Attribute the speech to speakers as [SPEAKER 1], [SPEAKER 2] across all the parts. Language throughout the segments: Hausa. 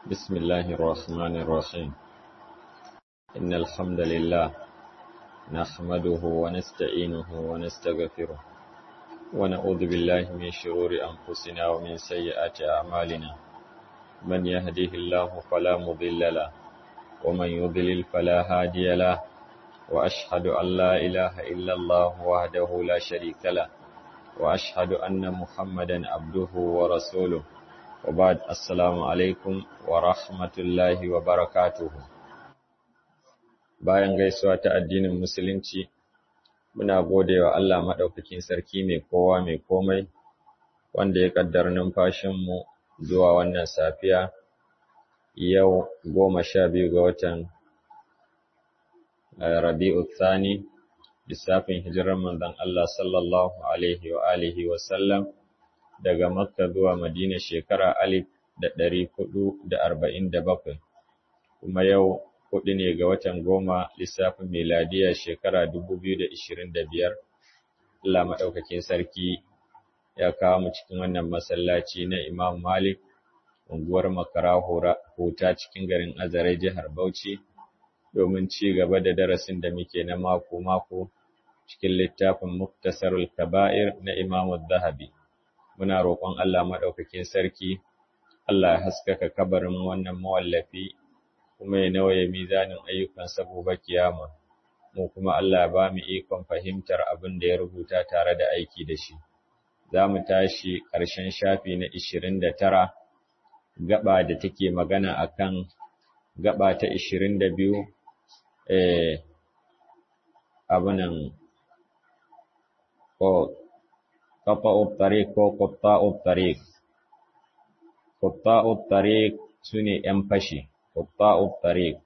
[SPEAKER 1] بسم الله الرحمن الرحيم إن الحمد لله نحمده ونستعينه ونستغفره ونعوذ بالله من شرور أنفسنا ومن سيئات أعمالنا من يهده الله فلا مضل له ومن يضلل فلا هادي له وأشهد أن لا إله إلا الله وحده لا شريك له وأشهد أن محمدا عبده ورسوله وبعد السلام alaikum wa rahmatullahi wa barakatuhu bayan gaisuwa ta addinin musulunci muna godewa Allah maɗaukakin sarki mai kowa mai komai wanda ya ƙaddar numfashinmu zuwa wannan safiya yau goma sha biyu ga watan rabi'u thani lissafin hijirar manzon Allah sallallahu alaihi wa alihi wa sallam daga Makka zuwa Madina shekara alif da ɗari hudu da arba'in da bakwai, kuma yau hudu ne ga watan goma lissafin miladiya shekara dubu biyu da ishirin da biyar. Allah maɗaukakin sarki ya kawo mu cikin wannan masallaci na Imam Malik, unguwar Makara Huta cikin garin Azare jihar Bauchi, domin ci gaba da darasin da muke na mako-mako cikin littafin Muktasarul Kaba'ir na Imam Zahabi. muna roƙon Allah maɗaukakin sarki, Allah ya haskaka kabarin wannan mawallafi, kuma ya nawaye mizanin ayyukan saboda kiyama, mu kuma Allah ba mu ikon fahimtar abin da ya rubuta tare da aiki da shi. Za mu tashi ƙarshen shafi na ishirin da tara, gaba da take magana a kan gaba ta ishirin da biyu, eh, abunan, ko قطع الطريق ko قطاع الطريق قطاع الطريق sune ‘yan fashi, قطاع الطريق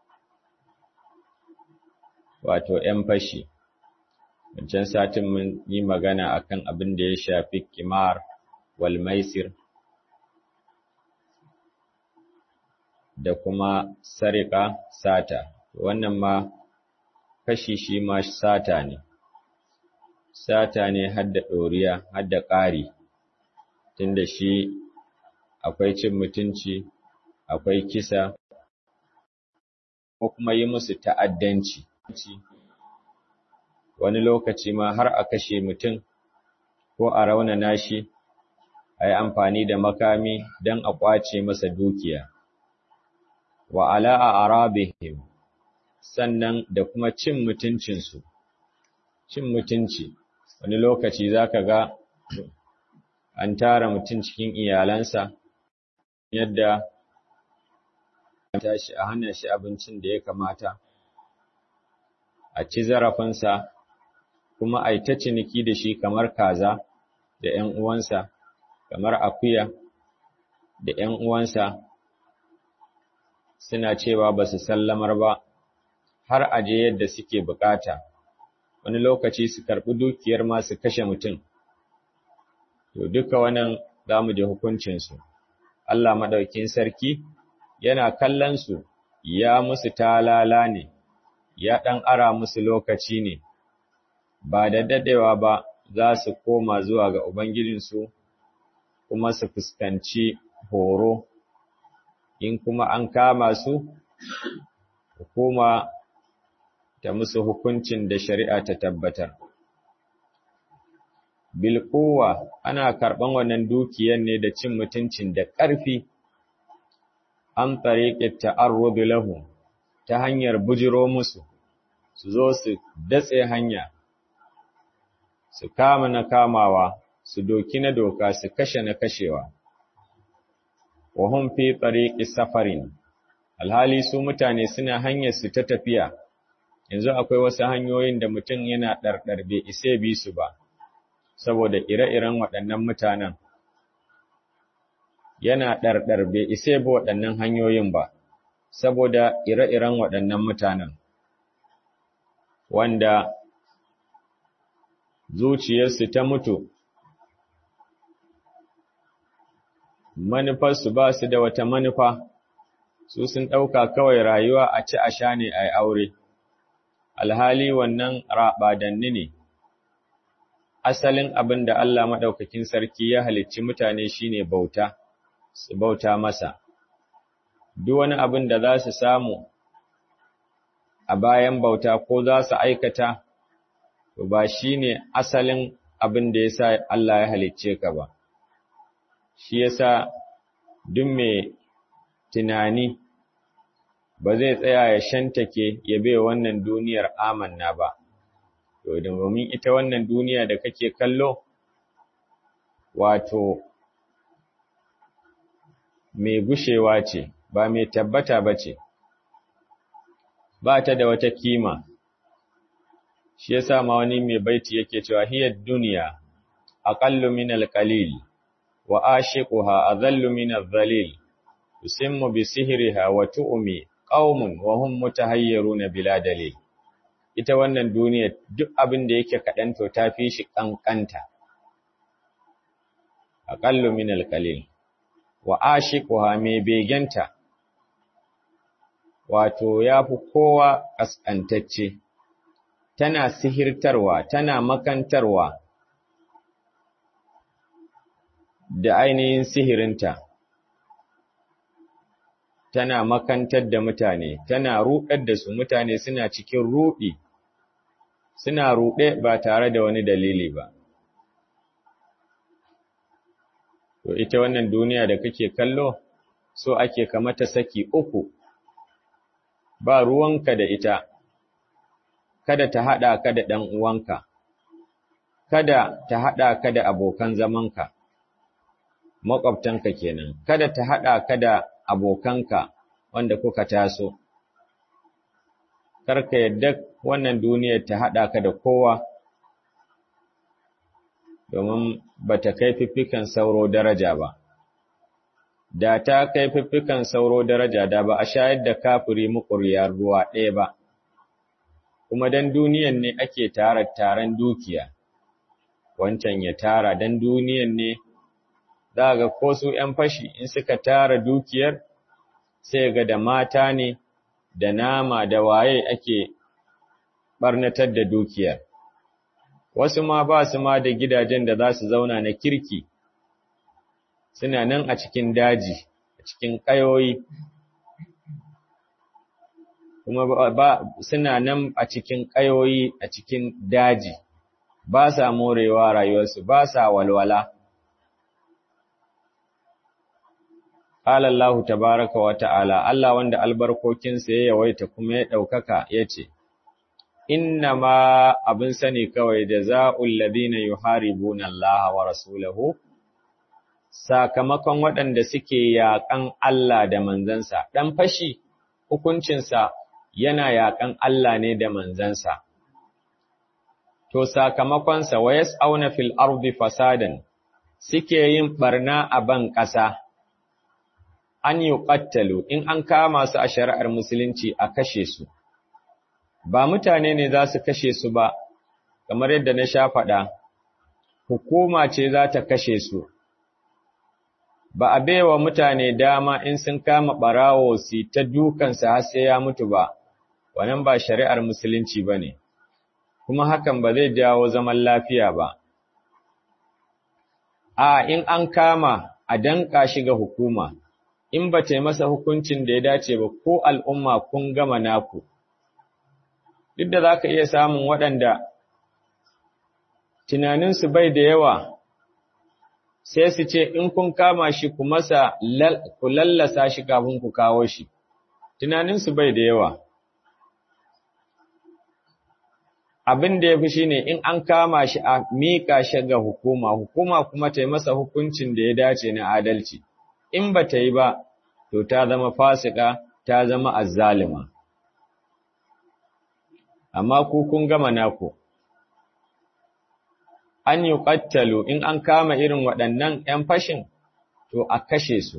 [SPEAKER 1] wato ‘yan fashi, wancan satin mun yi magana akan abin da ya shafi kimar wal maisir da kuma sarika sata, wannan ma fashi shi ma sata ne. sata ne hadda ɗoriya, hadda ƙari, tunda shi akwai cin mutunci, akwai kisa, ko kuma yi musu ta'addanci. Wani lokaci ma har a kashe mutum ko a raunana shi, a yi amfani da makami don a ƙwace masa dukiya. Wa ala'a arabihim, sannan da kuma cin mutuncinsu, cin mutunci. wani lokaci za ka ga an tara mutum cikin iyalansa yadda tashi a hana shi abincin da ya kamata a ci zarafinsa kuma a yi ta ciniki da shi kamar kaza da ‘yan uwansa kamar akuya da ‘yan uwansa suna cewa ba su sallamar ba har aje yadda suke bukata. wani lokaci su karɓi dukiyar ma su kashe mutum. To duka wannan za mu ji hukuncinsu. Allah maɗaukin sarki yana kallon su ya musu talala ne, ya ɗan ara musu lokaci ne, ba da daɗewa ba za su koma zuwa ga Ubangijinsu kuma su fuskanci horo, in kuma an kama su, hukuma ta musu hukuncin da shari'a ta tabbatar. Bilkowa ana karɓan wannan dukiyar ne da cin mutuncin da ƙarfi, an tsariƙe ta'arrudu lahu ta hanyar bujiro musu, su zo su datse hanya, su kama na kamawa, su doki na doka, su kashe na kashewa. Wahun fi tsariƙi safarin, alhali su mutane suna hanyar su ta tafiya. yanzu akwai wasu hanyoyin da mutum yana ɗarɗar bai isa bi su ba, saboda ire-iren waɗannan mutanen. Yana ɗarɗar bai isa bi waɗannan hanyoyin ba, saboda ire-iren waɗannan mutanen. Wanda zuciyarsu ta mutu, manufarsu ba su da wata manufa, su sun ɗauka kawai rayuwa a ci a sha ne a yi aure. alhali wannan raɓadanni ne, asalin abin da Allah maɗaukakin sarki ya halicci mutane shine bauta, su bauta masa, duk wani abin da za su samu a bayan bauta ko za su aikata, to ba shi ne asalin abin da ya sa Allah ya halicce ka ba. Shi ya sa duk mai tunani ba zai tsaya ya shantake ya bai wannan duniyar amanna ba, to domin ita wannan duniya da kake kallo, wato mai gushewa ce, ba mai tabbata ba ce, ba ta da wata kima, shi ya sa ma wani mai baiti yake cewa hiyar duniya, aƙallu min alƙalil, wa ashiquha azallu min al-zalil, tusimmu bi sihriha wa tu'mi qaumun wa hum mutahayyiruna bila dalil. Ita wannan duniya duk abin da yake kaɗan to ta fi shi ƙanƙanta. Aƙallu min alƙalil. wa ashiquha mai begenta wato yafi kowa kaskantacce tana sihirtarwa tana makantarwa da ainihin sihirinta tana makantar da mutane tana ruɗar da su mutane suna cikin ruɗi suna ruɗe ba tare da wani dalili ba To ita wannan duniya da kake kallo, so ake kamata saki uku, ba ruwanka da ita, kada ta haɗa ka da ɗan uwanka, kada ta haɗa ka da abokan zamanka, maƙwabtanka kenan, kada ta haɗa ka da abokanka wanda kuka taso. Karka yadda wannan duniyar ta haɗa ka da kowa. domin ba ta kai fiffikan sauro daraja ba. Da ta kai fiffikan sauro daraja da ba a shayar da kafiri muƙuryar ruwa ɗaya ba, kuma don duniyan ne ake tara taron dukiya, wancan ya tara don duniyan ne za ga ko su ‘yan fashi in suka tara dukiyar sai ga da mata ne da nama da waye ake ɓarnatar da dukiyar. wasu ma ba su ma da gidajen da za su zauna na kirki, suna nan a cikin daji, a cikin ƙayoyi, kuma ba, suna nan a cikin ƙayoyi a cikin daji, ba sa morewa rayuwarsu, ba sa walwala. Ƙala Allah tabaraka wa ta'ala, Allah wanda albarkokinsa ya yawaita kuma ya ɗaukaka ya ce, inna ma abin sani kawai da za'ul ladina yuharibuna Allah wa rasulahu sakamakon waɗanda suke yaƙan Allah da manzansa dan fashi hukuncinsa yana yaƙan Allah ne da manzansa to sakamakonsa wa yas'auna fil ardi fasadan suke yin barna a ban ƙasa an yuqattalu in an kama su a shari'ar musulunci a kashe su ba mutane ne za su kashe su ba, kamar yadda na sha faɗa, hukuma ce za ta kashe su, ba a baiwa mutane dama in sun kama ɓarawo su ta dukansa har sai ya mutu ba, wannan ba shari'ar musulunci ba ne, kuma hakan ba zai jawo zaman lafiya ba. A in an kama a danƙa shi ga hukuma, in ba ta masa hukuncin da ya dace ba ko al'umma kun gama naku. duk da za ka iya samun waɗanda tunaninsu bai da yawa sai su ce in kun kama shi ku masa ku lallasa shi kafin ku kawo shi tunaninsu bai da yawa abin da ya fi shi ne in an kama shi a miƙa shi ga hukuma hukuma kuma ta yi masa hukuncin da ya dace na adalci in ba ta yi ba to ta zama fasika ta zama azzalima amma ku kun gama naku. An yi ƙattalo in an kama irin waɗannan ‘yan fashin, to a kashe su,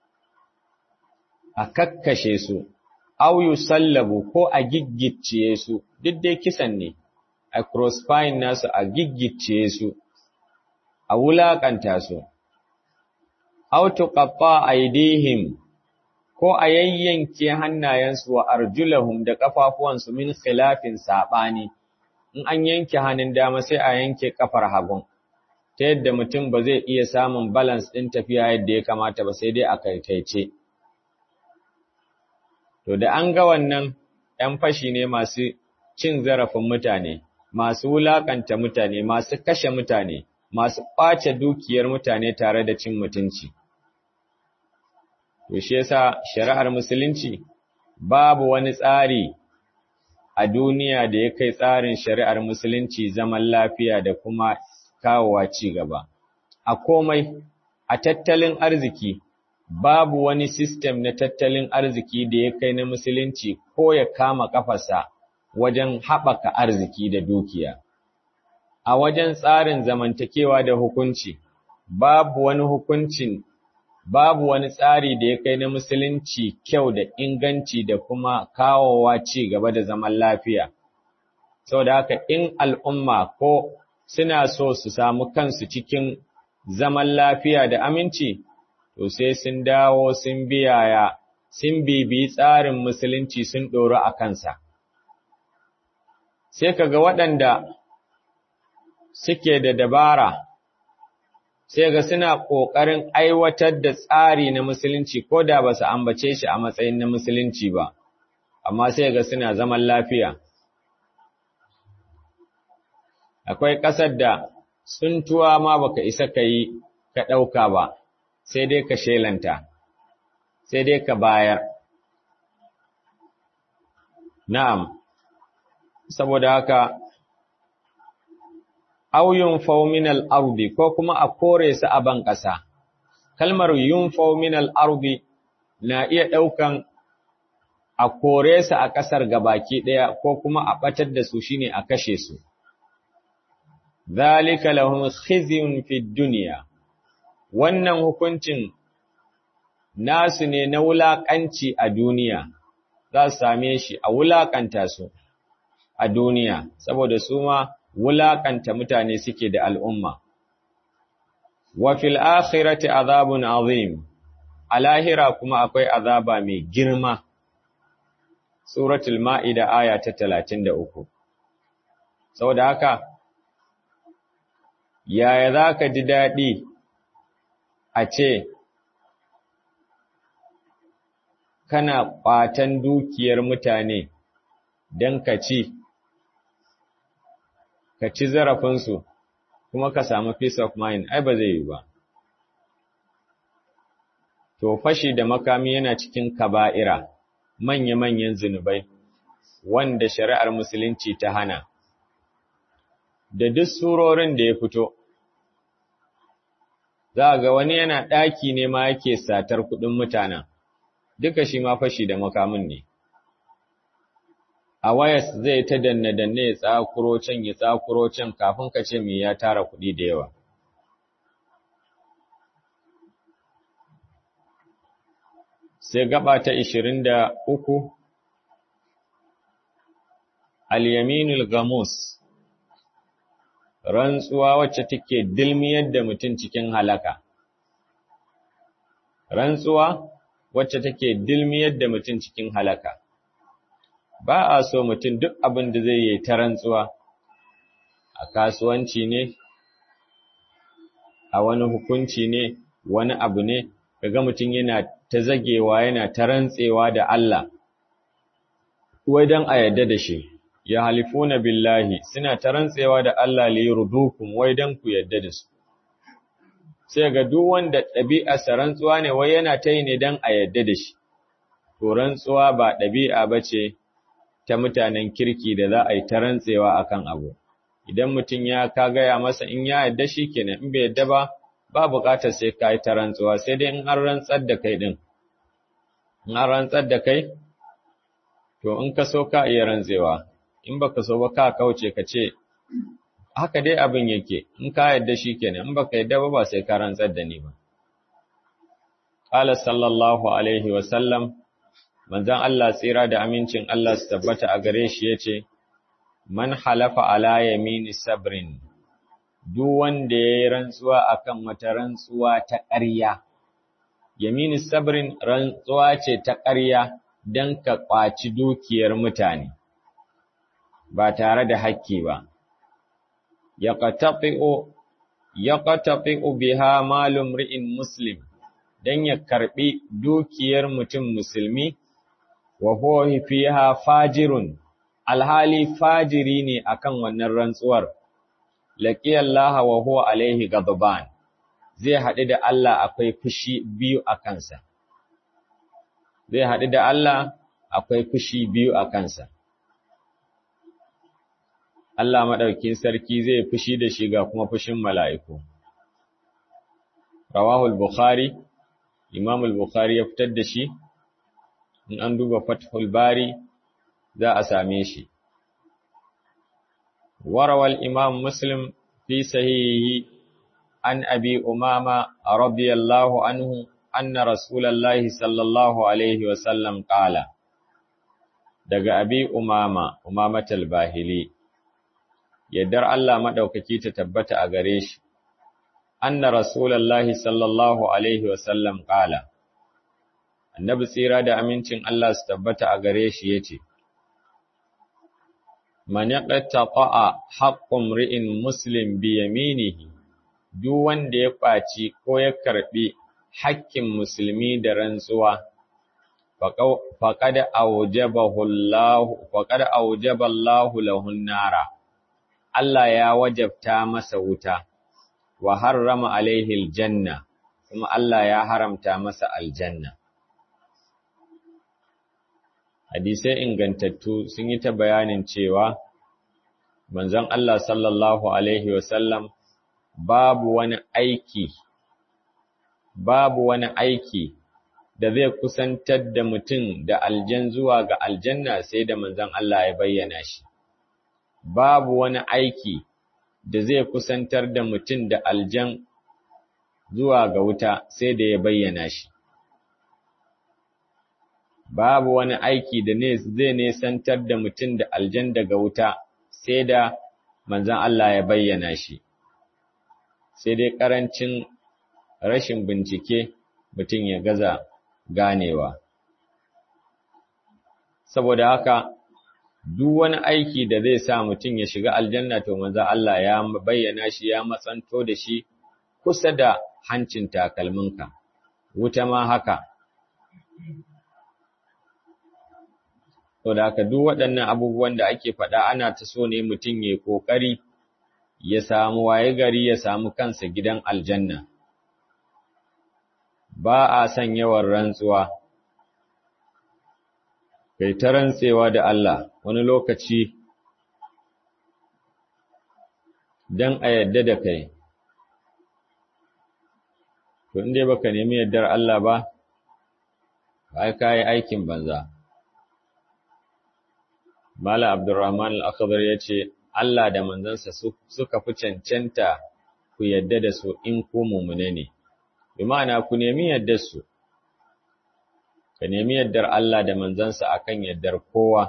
[SPEAKER 1] a kakkashe su, au yi sallabu ko a giggicciye su, duk dai kisan ne, a crossfine nasu a giggicciye su, a wulaƙanta su, au tuƙaɓa aidihim ko a yayyanke hannayensu wa arjulahum da ƙafafuwansu min khilafin saɓani, in an yanke hannun dama sai a yanke ƙafar hagun, ta yadda mutum ba zai iya samun balance ɗin tafiya yadda ya kamata ba sai dai a kaikaice. To da an ga wannan ‘yan fashi ne masu cin zarafin mutane, masu wulaƙanta mutane, masu kashe mutane, masu ƙwace dukiyar mutane tare da cin mutunci. To shi yasa shari'ar musulunci babu wani tsari a duniya da ya kai tsarin shari'ar musulunci zaman lafiya da kuma kawowa ci gaba. A komai, a tattalin arziki, babu wani sistem na tattalin arziki da ya kai na musulunci ko ya kama kafasa wajen haɓaka arziki da dukiya. A wajen tsarin zamantakewa da hukunci, babu wani hukuncin babu wani tsari da ya kai na musulunci kyau da inganci da kuma kawowa ci gaba da zaman lafiya. Saboda haka in al'umma ko suna so su samu kansu cikin zaman lafiya da aminci, to sai sun dawo sun biyaya, sun bibi tsarin musulunci sun ɗoro a kansa. Sai kaga waɗanda suke da dabara, sai ga suna ƙoƙarin aiwatar da tsari na musulunci ko da ba su ambace shi a matsayin na musulunci ba, amma sai ga suna zaman lafiya. Akwai ƙasar da tsuntuwa ma baka isa ka yi ka ɗauka ba, sai dai ka shelanta, sai dai ka bayar. Na'am, saboda haka, auyun fauminal ardi ko kuma a kore su a ban ƙasa. Kalmar yun fauminal ardi na iya ɗaukan a kore su a ƙasar gabaki ɗaya ko kuma a ɓatar da su shine a kashe su. Zalika lahum khizyun fid dunya wannan hukuncin nasu ne na wulaƙanci a duniya, za su same shi a wulaƙanta su a duniya, saboda su ma wulaƙanta mutane suke da al'umma. Wa fil akhirati azabun azim, a lahira kuma akwai azaba mai girma. Suratul Ma'ida aya ta talatin da uku. Saboda haka, yaya za ka ji daɗi a ce, kana ƙwatan dukiyar mutane don ka ci, ka ci zarafinsu, kuma ka samu peace of mind, ai ba zai yi ba. To, fashi da makami yana cikin kaba'ira, manya-manyan zunubai, wanda shari'ar Musulunci ta hana. Da duk surorin da ya fito, za ga wani yana ɗaki ne ma yake satar kuɗin mutanen, duka shi ma fashi da makamin ne. A wayas zai ta danne-danne ya tsakuro can ya tsakuro can kafin ka ce me ya tara kuɗi da yawa. Sai gaba ta ishirin da uku, Al-Yaminul Gamus, rantsuwa wacce take dilmiyar da mutum cikin halaka. Rantsuwa wacce take dilmiyar da mutum cikin halaka. Ba a so mutum duk abin da zai yi ta rantsuwa, a kasuwanci ne, a wani hukunci ne, wani abu ne, kaga mutum yana ta zagewa yana ta rantsewa da Allah, wai don a yarda da shi. ya halifuna billahi suna ta rantsewa da Allah li yurdukum wai dan ku yadda da su sai ga duk wanda ɗabi'arsa rantsuwa ne wai yana ta yi ne dan a yadda da shi to rantsuwa ba ɗabi'a bace ta mutanen kirki da za a yi ta rantsewa akan abu idan mutum ya ka gaya masa in ya yadda shi kenan in bai yadda ba ba buƙatar sai ka yi ta rantsuwa sai dai in an rantsar da kai din in an rantsar da kai to in ka so ka iya rantsewa in baka so ba ka kauce ka ce haka dai abin yake in ka yadda shi kenan in baka yadda ba ba sai ka rantsar da ni ba qala sallallahu alaihi wa sallam manzon Allah tsira da amincin Allah su tabbata a gare shi yace man halafa ala yamini sabrin duk wanda yayi rantsuwa akan wata rantsuwa ta ƙarya yamini sabrin rantsuwa ce ta ƙarya dan ka kwaci dukiyar mutane ba tare da hakki ba, ya ƙatafi'u biha malum ri'in Muslim don ya karɓi dukiyar mutum musulmi wa huwa fiha fajirun alhali fajiri ne akan wannan rantsuwar laqiyallaha wa huwa alaihi ghadban zai haɗu da Allah akwai fushi biyu a kansa zai haɗu da Allah akwai fushi biyu a kansa Allah maɗaukin sarki zai fushi da shi ga kuma fushin mala'iku rawahul bukhari imam al-bukhari ya fitar da shi in an duba fathul bari za a same shi warawal imam muslim fi sahihi an abi umama radiyallahu anhu anna rasulullahi sallallahu alaihi wa sallam qala daga abi umama umamatul bahili yaddar Allah madaukaki ta tabbata a gare shi anna rasulullahi sallallahu alaihi wa sallam qala annabi tsira da amincin Allah su tabbata a gare shi yace man yaqta'a haqqum ri'in muslim bi yaminihi duk wanda ya kwaci ko ya karbi haƙƙin musulmi da rantsuwa faqad awjabahu Allah faqad awjaba Allah lahu nara Allah ya wajabta masa wuta wa harrama alaihi aljanna kuma Allah ya haramta masa aljanna hadisai ingantattu sun yi ta bayanin cewa manzon Allah sallallahu alaihi wasallam babu wani aiki babu wani aiki da zai kusantar da mutum da aljan zuwa ga aljanna sai da manzon Allah ya bayyana shi babu wani aiki da zai kusantar da mutum da aljan zuwa ga wuta sai da ya bayyana shi babu wani aiki da ne zai nesantar da mutum da aljan daga wuta sai da manzon Allah ya bayyana shi sai dai karancin rashin bincike mutum ya gaza ganewa saboda haka duk wani aiki da zai sa mutum ya shiga aljanna to manzon Allah ya bayyana shi ya matsanto da shi kusa da hancin takalminka wuta ma haka To da haka duk waɗannan abubuwan da ake faɗa ana ta so ne mutum ya ƙoƙari ya samu waye gari ya samu kansa gidan aljanna. Ba a son yawan rantsuwa, kai ta rantsewa da Allah wani lokaci don a yadda da kai. To, inda baka nemi yardar Allah ba, ba ka yi aikin banza. Mala Abdurrahman al-Akhdar ya ce, Allah da manzansa suka fi cancanta ku yadda da su in ku mumune ne, bi ma'ana ku nemi yaddar su, ka nemi yaddar Allah da manzansa akan yaddar kowa,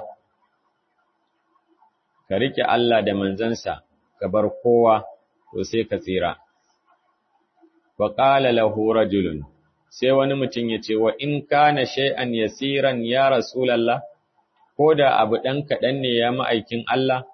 [SPEAKER 1] ka riƙe Allah da manzansa ka bar kowa, to sai ka tsira. Wa ƙala lahu rajulun, sai wani mutum ya ce, wa in kana shay'an yasiran ya Rasulallah, ko da abu ɗan kaɗan ne ya ma'aikin Allah,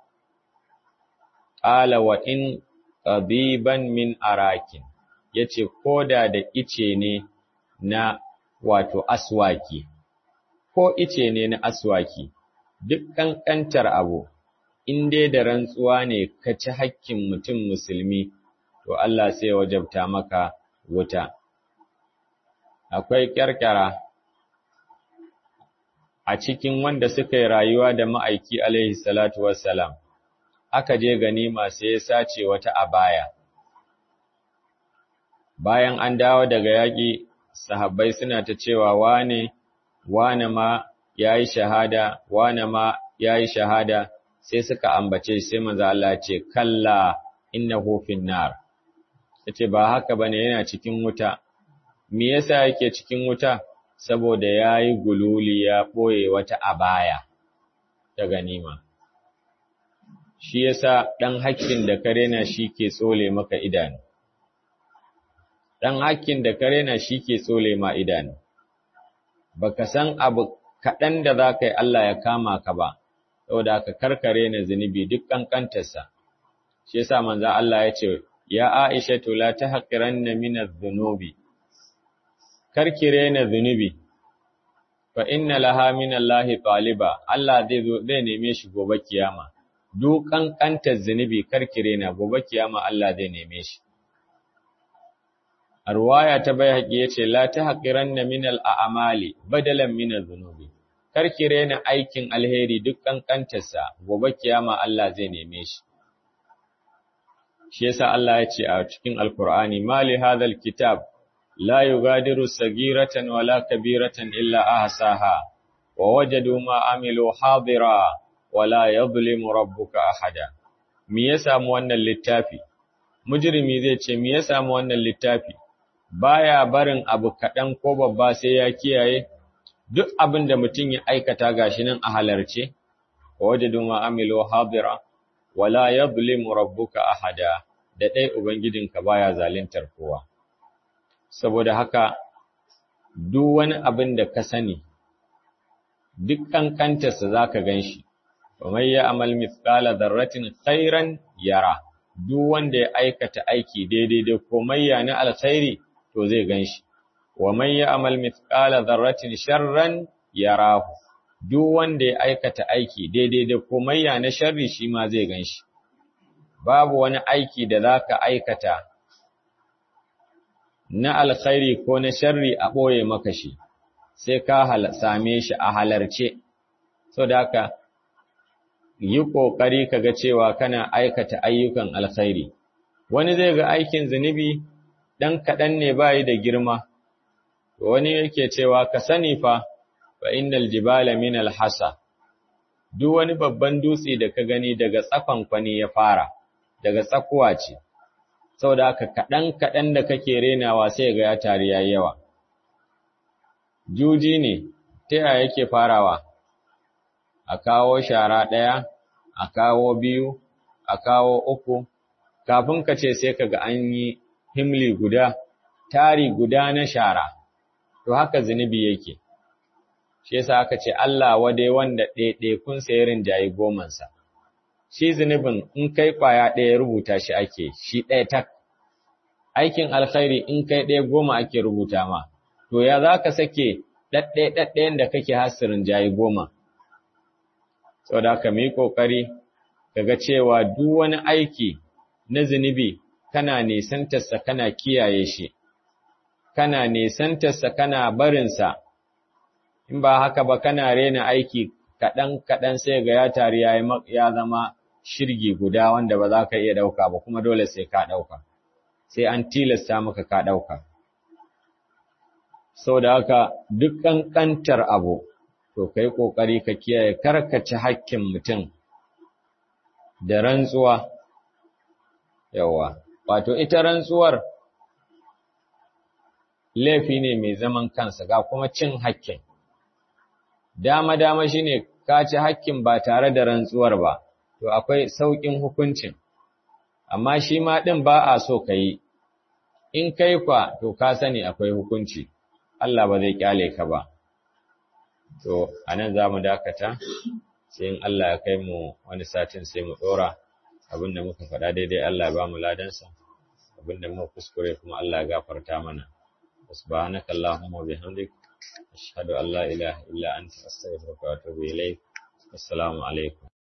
[SPEAKER 1] ƙala wa in ƙabiban min arakin, ya ce, ko da da ice ne na wato aswaki, ko ice ne na aswaki, duk ƙanƙantar abu, in dai da rantsuwa ne ka ci hakkin mutum musulmi, to Allah sai wajabta maka wuta. Akwai ƙyarƙyara. a cikin wanda suka yi rayuwa da ma'aiki alaihi salatu wassalam, aka je ganima sai ya sace wata abaya. Bayan an dawo daga yaƙi, sahabbai suna ta cewa wane, wane ma ya yi shahada, wane ma ya yi shahada, sai suka ambace sai manzo Allah ce, Kalla innahu finnar. Ya ce, ba haka ba ne yana cikin wuta, me yasa yake cikin wuta? saboda ya yi gululi ya ɓoye wata abaya ta ganima. Shi yasa ɗan hakkin da ka rena shi ke tsole maka idanu. Ɗan hakkin da ka rena shi ke tsole ma idanu. Baka san abu kaɗan da za ka yi Allah ya kama ka ba, saboda ka karkare na zunubi duk ƙanƙantarsa. Shi yasa manzan Allah ya ce, Ya Aisha la ta haƙiran na minar zunubi, karki rena zunubi, fa inna laha min Allahi taliba Allah zai zo zai neme shi gobe kiyama duk kankantar zunubi karkire na gobe kiyama Allah zai neme shi a ruwaya ta bai haƙi ya ce la ta haƙiran na minal a'amali badalan minal zunubi karkire na aikin alheri duk kankantarsa gobe kiyama Allah zai neme shi shi yasa Allah ya ce a cikin alkur'ani mali hadhal kitab la yugadiru sagiratan wala kabiratan illa ahsaha wa wajadu ma amilu hadira wala yadhlimu rabbuka ahada me ya samu wannan littafi mujrimi zai ce me ya samu wannan littafi baya barin abu kaɗan ko babba sai ya kiyaye duk abin da mutum ya aikata gashi nan a halarce wa wajadu ma amilu hadira wala yadhlimu rabbuka ahada da dai ubangijinka baya zaluntar kowa saboda haka duk wani abin da ka sani duk kankantarsa zaka ganshi wa may ya'mal mithqala dharratin khairan yara duk wanda ya aikata aiki daidai da komayya na alkhairi to zai ganshi wa man ya'mal mithqala dharratin sharran yarahu duk wanda ya aikata aiki daidai da komayya na sharri shi ma zai ganshi babu wani aiki da zaka aikata na alkhairi ko na sharri a boye maka shi sai ka same shi a halarce saboda haka yi kokari kaga cewa kana aikata ayyukan alkhairi wani zai ga aikin zunubi dan kadan ne bai da girma wani yake cewa ka sani fa fa innal jibala min alhasa duk wani babban dutse da ka gani daga tsakon kwani ya fara daga tsakuwa ce saboda haka kadan kadan da kake renawa sai ga ya tari yayi yawa juji ne ta yaya yake farawa a kawo shara ɗaya a kawo biyu a kawo uku kafin ka ce sai kaga an yi himli guda tari guda na shara to haka zunubi yake shi yasa aka ce Allah wade wanda ɗaiɗaikun sa ya rinjayi gomansa shi zunubin in kai ƙwaya ɗaya rubuta shi ake shi ɗaya tak aikin alkhairi in kai ɗaya goma ake rubuta ma to ya za ka sake ɗaɗɗaya ɗaɗɗayan da kake hasirin jayi goma saboda haka mu yi ƙoƙari kaga cewa duk wani aiki na zunubi kana nisantarsa kana kiyaye shi kana nisantarsa kana barinsa in ba haka ba kana rena aiki kaɗan kaɗan sai ga ya tari ya zama shirgi guda wanda ba za ka iya ɗauka ba kuma dole sai ka ɗauka sai an tilasta maka ka ɗauka sau da haka duk ƙanƙantar abu to ka yi ƙoƙari ka kiyaye karkace hakkin mutum da rantsuwa yawa wato ita rantsuwar laifi ne mai zaman kansa ga kuma cin hakkin dama-dama shi ne ka ci hakkin ba tare da rantsuwar ba to akwai sauƙin hukuncin amma shi ma ɗin ba a so ka yi in kai kwa to ka sani akwai hukunci Allah ba zai kyale ka ba to anan za mu dakata sai in Allah ya kai mu wani satin sai mu ɗora abinda muka faɗa daidai Allah ya ba mu ladansa abinda muka kuskure kuma Allah ya gafarta mana subhanaka allahumma bihamdik ashhadu an la ilaha illa anta astaghfiruka wa atubu ilaik assalamu alaikum